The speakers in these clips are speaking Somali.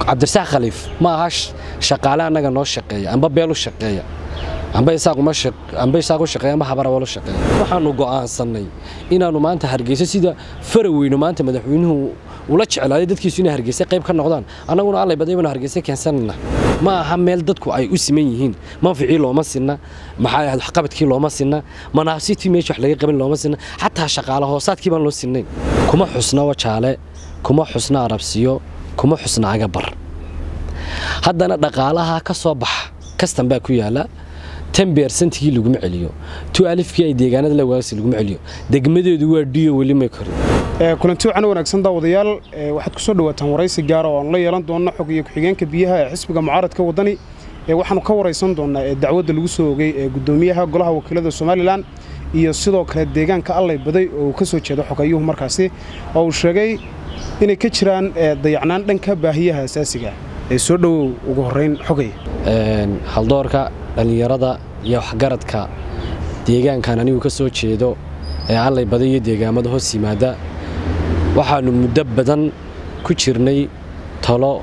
cabdirasaaq khaliif ma aha shaqaale annaga noo shaqeeya amba beel u shaqeeya amba isaaquma isaaq u shaqeeya amba habarawal u shaqeeya waxaanu go'aansannay inaannu maanta hargeyso sida faraweyno maanta madaxweynuhu ula jeclaaday dadkiisu inay hargeysa qayb ka noqdaan annaguna allay baday baanu hargeysa keensanayna ma aha meel dadku ay u siman yihiin manficii looma sinna maxaa ahayd waxqabadkii looma sinna manaasitii meesha wax laga qaban looma sinna xataa shaqaale hoosaadkii baan loo sinnayn kuma xusna wajaale kuma xusna arabsiyo kuma xusna agabar haddana dhaqaalaha ka soo baxa kastan baa ku yaala tan beersantigii laguma celiyo tu alifkii ay deegaanada la waagsi laguma celiyo degmadeedu waa dhiyo weli may korin kulanti wacan wanaagsan daawadayaal waxaad ku soo dhawaataan waraysi gaara oo aanu la yeelan doonno xog iyo ku-xigeenka biyaha ee xisbiga mucaaradka waddani waxaanu ka waraysan doonnaa ee dacwadda lagu soo ogay ee guddoomiyaha golaha wakiilada somalilan iyo sidoo kale deegaanka allay baday oo uu ka soo jeedo xogayuhu markaasi oo uu sheegay inay ka jiraan dayacnaan dhanka baahiyaha asaasiga ee soo dhowow ugu horrayn xogay haldoorka dhallinyarada iyo waxgaradka deegaankan anigu ka soo jeedo ee allay baday iyo deegaamada hoos yimaada waxaannu muddo badan ku jirnay talo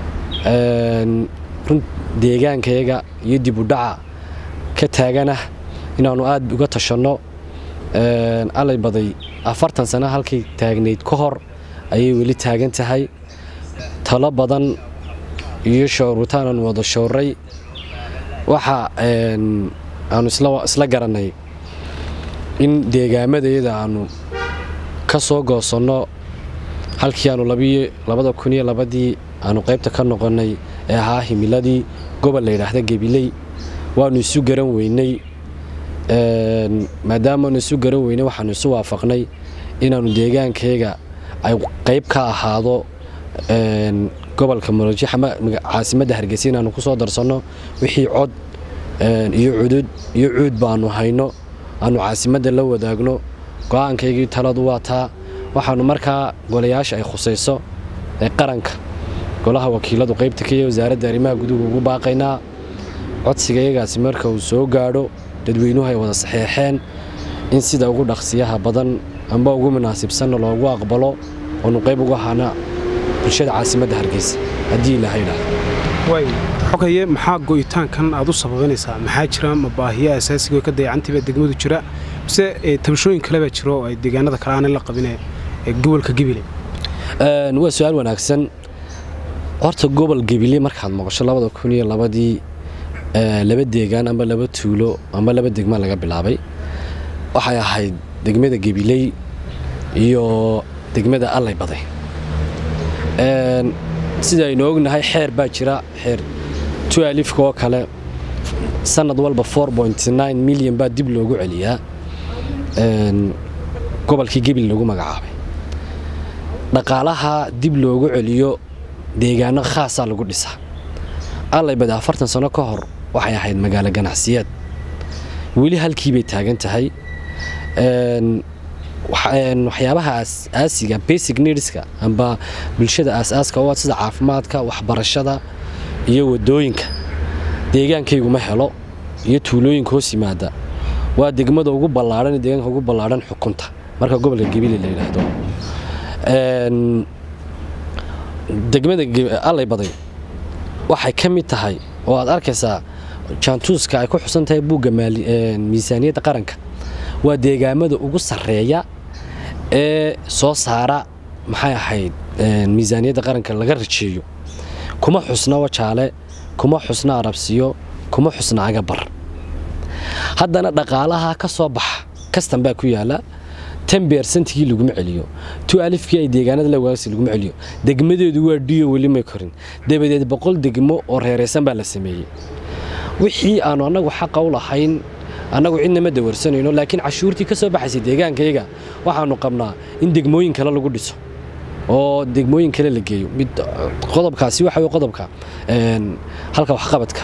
deegaankayaga iyo dibudhaca ka taaganah inaannu aad uga tashanno allay baday afartan sano halkay taagnayd ka hor ayay weli taagan tahay talo badan iyo showrutaan aanu wada showray waxa aanu isla garannay in deegaamadayada aanu ka soo goosanno halkii aanu labada kun iyo labadii aanu qaybta ka noqonnay ee ahaa himiladii gobol la yidhaahda gebiley waannu isu garan weynay maadaamaanu isu garan weynay waxaanu isu waafaqnay inaannu deegaankayga ay qayb ka ahaado gobolka muloji caasimadda hargeysa inaannu ku soo darsanno wixii cod iyo cudud iyo cuud baannu hayno aanu caasimadda la wadaagno go'aankaygii taladu waa taa waxaannu markaa golayaasha ay khusayso ee qaranka golaha wakiiladu qaybta ka wasaaradda arrimaha guduhu ugu baaqaynaa codsiga iyagaasi marka uu soo gaadho dadweynuhu ay wada saxeexeen in sida ugu dhaqsiyaha badan amba ugu munaasibsanna loogu aqbalo oonu qayb uga hana bulshada caasimadda hargeysa haddii ilahaydha xogaye maxaa go'itaankan aad u sababanaysaa maxaa jira ma baahiya asaasigo ka dayacantiiba degmadu jira mise tabashooyin kale baa jiro oo ay deegaanada kale aanay la qabine gobolka gebile waa su-aal wanaagsan horta gobol gebile markaad maqasho labada kun iyo labadii laba deegaan amba laba tuulo amba laba degma laga bilaabay waxay ahayd degmada gebiley iyo degmada allay baday sida aynu ognahay xeer baa jira xeer tualifka oo kale sanad walba milyan baa dib loogu celiyaa gobolkii gebil lagu magacaabay dhaqaalaha dib loogu celiyo deegaano khaasaa lagu dhisaa allay bada afartan sano ka hor waxay ahayd magaalo ganacsiyeed weli halkiibay taagan tahay waxyaabaha aasiga basic needska amba bulshada aasaaska oo sida caafimaadka waxbarashada iyo wadooyinka deegaankayguma helo iyo tuulooyinka hoos yimaada waa degmada ugu ballaadhan deegaanka ugu ballaadhan xukunta marka gobolka gebile la yidhaahdo degmada allay baday waxay ka mid tahay oo aad arkaysaa jaantuuska ay ku xusan tahay buugga miisaaniyadda qaranka waa deegaamada ugu sarreeya ee soo saara maxay ahayd miisaaniyadda qaranka laga rajeeyo kuma xusna wajaale kuma xusna arabsiyo kuma xusna agabar haddana dhaqaalaha ka soo baxa kastan baa ku yaala tan beersantigii laguma celiyo tu alifkii ay deegaanada la waagsi laguma celiyo degmadeedu waa dhiyo weli may korin dabadeed boqol degmo oo reeraysan baa la sameeyey wixii aanu annagu xaqa u lahayn annagu cidna ma dawarsanayno laakiin cashuurtii ka soo baxaysay deegaankayaga waxaannu qabnaa in degmooyin kale lagu dhiso oo degmooyin kale la geeyo mid qodobkaasi waxa wey qodobka halka waxqabadka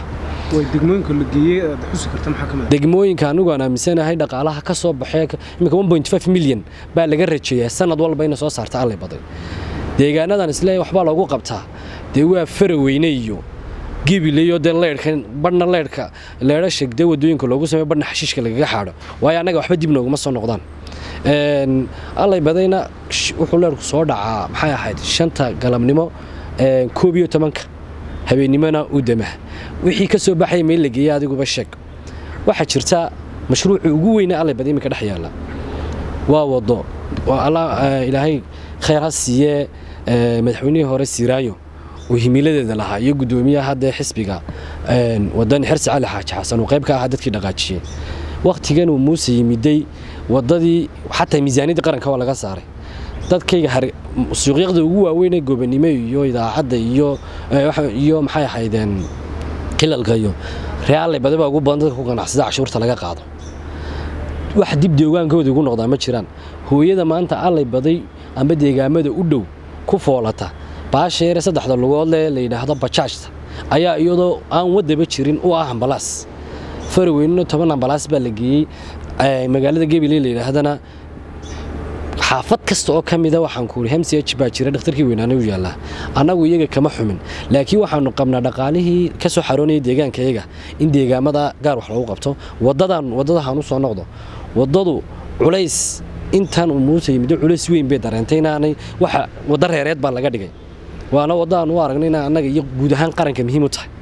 degmooyinka anigu aan aaminsanahay dhaqaalaha ka soo baxee imika milyan baa laga rajeeyaa sanad walba ina soo saarta allay baday deegaanadan isle waxbaa loogu qabtaa dee waa faraweyne iyo gebileyo dee leyrhka badhna leyrhka leedhasha dee wadooyinka loogu sameyo badhna xashiishka lagaga xaadho waayo annaga waxba dib nooguma soo noqdaan allay badayna wuxuu leerku soo dhacaa maxay ahayd shanta galabnimo koob iyo tobanka habeennimona u dama wixii ka soo baxaya meel la geeya adiguba sheeg waxaa jirta mashruucii ugu weyna allay bad iminka dhex yaalla waa wado ilaahay khayr ha siiyee madaxweynihii hore siiraayo uu himiladeeda lahaa iyo guddoomiyaha haddee xisbiga wadani xirsi cali xaaji xasan uu qayb ka ahaa dadkii dhaqaajiyey wakhtigan uu muuse yimiday wadadii xataa miisaaniyadda qaranka waa laga saaray dadkayga suuqyaqda ugu waaweynee gobanimo iyo idaacadda iyo iyo maxay ahaydeen qilalka iyo reaalay badaba ugu badan dadka ku ganacsada cashuurta laga qaado wax dib deegaankooda ugu noqdaa ma jiraan hooyada maanta allay baday amba deegaamada u dhow ku foolata baasha yare saddexda lugood le la yidhaahdo bajaajta ayaa iyadoo aan wadaba jirin u ah ambalaas faraweynino toban ambalaas baa la geeyey magaalada gebile la yidhaahdana xaafad kasta oo ka mida waxaan ku ii mch baa jira dhakhtarkii weynaana u yaallaa annagu iyaga kama xumin laakiin waxaanu qabnaa dhaqaalihii ka soo xaroonaya deegaanka iyaga in deegaamada gaar wax lagu qabto wadadan wadadahaan u soo noqdo wadadu culays intan uu muuse yimiddo culays weyn bay dareentay inaanay waxa waddo reereed baa laga dhigay waana waddo aan u aragnay inaa annaga iyo guud ahaan qaranka muhiim u tahay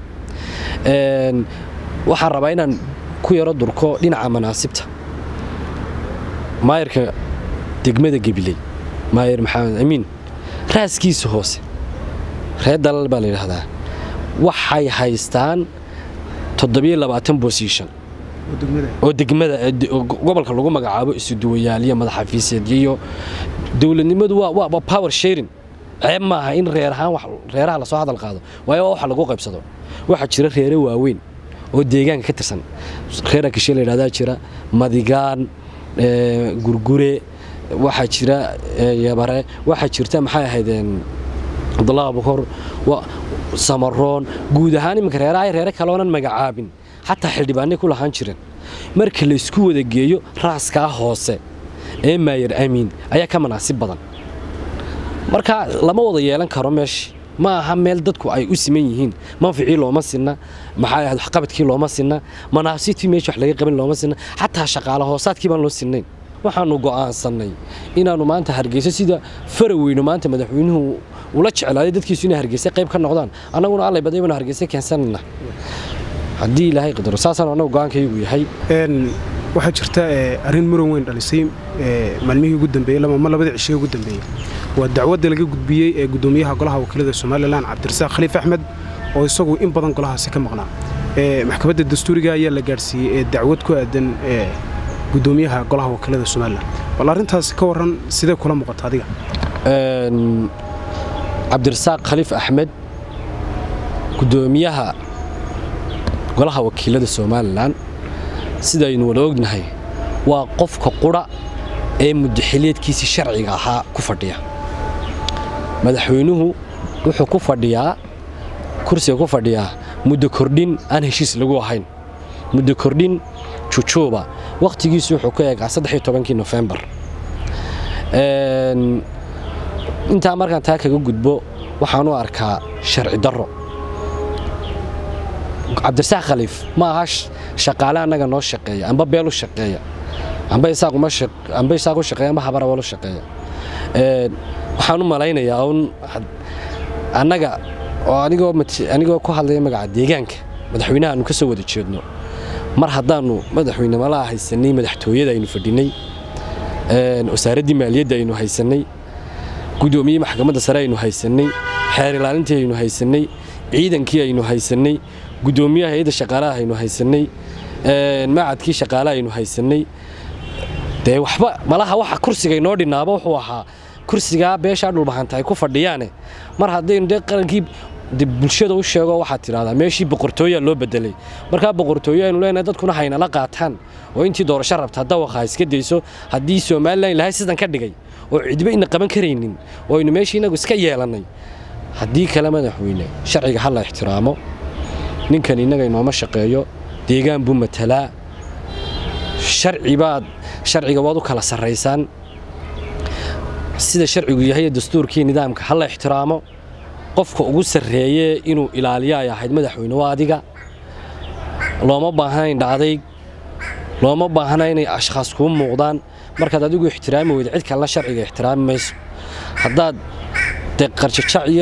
waxaan rabaa inaan ku yaro durko dhinaca manaasibta maayarka degmada gebiley maayar maxamed amiin raaskiisa hoose reer dalal baa la yidhaahdaa waxay haystaan toddobiyo labaatan bosiishan oo degmada gobolka lagu magacaabo isuduwayaaliyo madaxafiiseedyo iyo dowladnimadu waa power sharing ceeb maaha in reer ahaan reeraha lasoo hadal qaado waayo waa waxa lagu qaybsado waxaa jira reere waaweyn oo deegaanka ka tirsan reer akishe la yidhahdaa jira madigaan gurgure waxaa jira yabare waxaa jirta maxay ahaydeen cabdullah abukor samaroon guud ahaan iminka reeraha reere kaloonan magacaabin xataa xildhibaanay ku lahaan jireen marka laysku wada geeyo raaskaa hoose ee maayar amiin ayaa ka manaasib badan marka lama wada yeelan karo meesha ma aha meel dadku ay u siman yihiin manficii looma sinna maxaa ahayd waxqabadkii looma sinna manaasibtii meesha wax laga qaban looma sinna xataa shaqaale hoosaadkii baan loo sinnayn waxaanu go'aansannay inaannu maanta hargeyso sida faraweyno maanta madaxweynuhu ula jeclaaday dadkiisu inay hargeysa qayb ka noqdaan annaguna allay baday baanu hargeysa keensanayna haddii ilaahay qadaro saasaan annagu go'aankaygu yahay waxaa jirta arrin muran weyn dhalisay maalmihii ugu dambeeyey lama labadii cishii ugu dambeeyey waa dacwadda laga gudbiyey ee guddoomiyaha golaha wakiilada somalilan cabdirasaaq khaliif axmed oo isagu in badan golahaasi ka maqnaa maxkamadda dastuuriga ayaa la gaadhsiiyey ee dacwad ku aadan guddoomiyaha golaha wakiilada somalilan bal arrintaasi ka warran sidee kula muuqata adiga cabdirasaaq khaliif axmed guddoomiyaha golaha wakiilada somalilan sidaynu wada ognahay waa qofka qudha ee muddaxiliedkiisii sharciga ahaa ku fadhiya madaxweynuhu wuxuu ku fadhiyaa kursiga ku fadhiyaa muddo kordhin aan heshiis lagu ahayn muddo kordhin jujuuba wakhtigiisu wuxuu ku eegaa saddex iyo tobankii nofembar intaa markaan taa kaga gudbo waxaan u arkaa sharci darro cabdirasaaq khaliif ma aha shaqaale annaga noo shaqeeya amba beel u shaqeeya amba isaaq u shaqeeya amba habarawal u shaqeeya waxaan u malaynayaa un annaga oo anigoo ku hadlaya magaca deegaanka madaxweynaha aanu ka soo wada jeedno mar haddaannu madaxweyne malaa haysanay madaxtooyada aynu fadhinay wasaaraddii maaliyadda aynu haysannay guddoomiyii maxkamadda sare aynu haysannay xeer ilaalintii aynu haysannay ciidankii aynu haysannay guddoomiyaha hay-adda shaqaalaha aynu haysannay macadkii shaqaalaha aynu haysannay dee waxba malaha waxa kursiga inoo dhinnaaba wuxuu ahaa kursigaa beeshaa dhulbahanta ay ku fadhiyaane mar haddaynu dee qarankii bulshada u sheego waxaad tidhahdaa meeshii boqortooyaa loo bedelay markaa boqortooyo aynu leenahay dadkuna haynala qaataan oo intii doorasho rabta dawaqa ha iska dayso haddii somalilan ilahay sidan ka dhigay oo cidba ina qaban karaynin oo aynu meeshii inagu iska yeelannay haddii kale madaxweyne sharciga ha la ixtiraamo ninkan innaga inooma shaqeeyo deegaan buu matalaa sharcibaad sharciga waad u kala sarraysaan sida sharcigu yahay dastuurkii nidaamka ha la ixtiraamo qofka ugu sarreeye inuu ilaaliyo ay ahayd madaxweyne waa adiga looma baahnayn dhacday looma baahna inay ashkhaas kuu muuqdaan markaad adigu ixtiraami weyda cid kalena sharciga ixtiraami mayso haddaad dee qarjajac iyo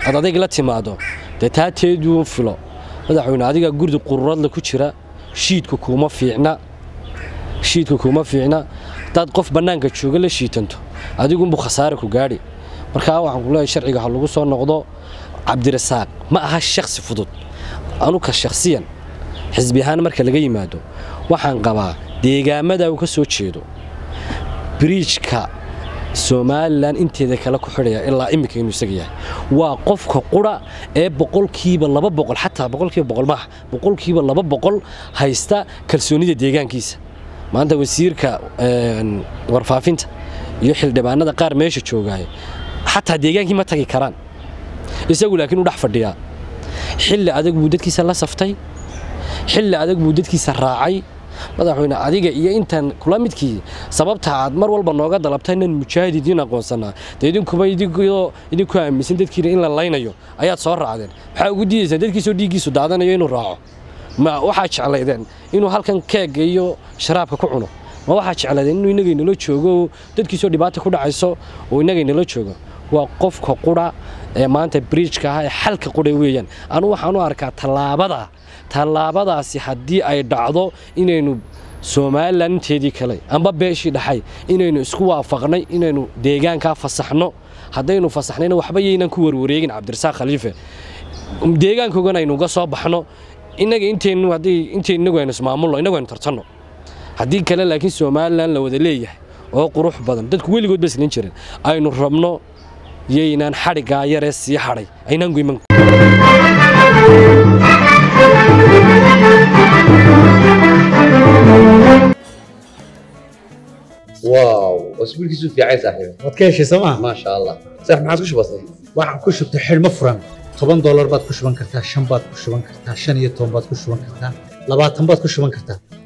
aad adayg la timaado dee taa teeduu filo madaxweyne adiga gurdi qururadla ku jira shiidku kuuma fiicna shiidku kuuma fiicna hadaad qof bannaanka jooga la shiitanto adigunbuu khasaare ku gaadhi markaa waxaan ku leeyahay sharciga ha lagu soo noqdo cabdirasaaq ma aha shakhsi fudud anuka shakhsiyan xisbi ahaan marka laga yimaado waxaan qabaa deegaamada uu ka soo jeedo biriijka somalilan inteeda kale ku xidhaya ilaa iminka inuu isaga yahay waa qofka qura ee boqolkiiba laba boqol xataa boqolkiiba boqol maaha boqolkiiba laba boqol haysta kalsoonida deegaankiisa maanta wasiirka warfaafinta iyo xildhibaanada qaar meesha joogaya xataa deegaankii ma tagi karaan isagu laakiin u dhex fadhiyaa xilli adag buu dadkiisa la saftay xilli adag buu dadkiisa raacay madaxweyne adiga iyo intaan kula midkii sababta aad mar walba nooga dalabta inaan mujaahid idiin aqoonsanaa dee idinkuba idinku aaminsan dadkiina in la laynayo ayaad soo raacdeen maxaa ugu diidaysaa dadkiisoo dhiiggiisu daadanayo inuu raaco ma waxaa jeclaydeen inuu halkan keegga iyo sharaabka ku cuno ma waxaa jeclaydeen inuu inagaynala joogo dadkiisoo dhibaata ku dhacayso oo inagaynala joogo waa qofka qura ee maanta bridjka ah ee xalka qura weeyaan anu waxaan u arkaa tallaabada tallaabadaasi haddii ay dhacdo inaynu somalilan inteedii kale amba beeshii dhaxay inaynu isku waafaqnay inaynu deegaankaa fasaxno haddaynu fasaxnayna waxba yaynan ku warwareegin cabdirasaaq khaliife deegaankoogana aynu uga soo baxno innaga intaynu haddii intay innagu aynu ismaamulno innagu aynu tartanno haddii kale laakiin somalilan la wada leeyahay oo qurux badan dadku weligood ba islan jirin aynu rabno yaynaan xadhiggaa yaree sii hadhay aynaan goyman واو اسبوعك في عايز صاحبي waad ka heshay sooma ما شاء الله صح ما عادش بسيط waxaan ku shubtay xidhmo furan toban doolar baad ku shuban kartaa shan baad ku shuban kartaa shan iyo toban baad ku shuban kartaa labaatan baad ku shuban kartaa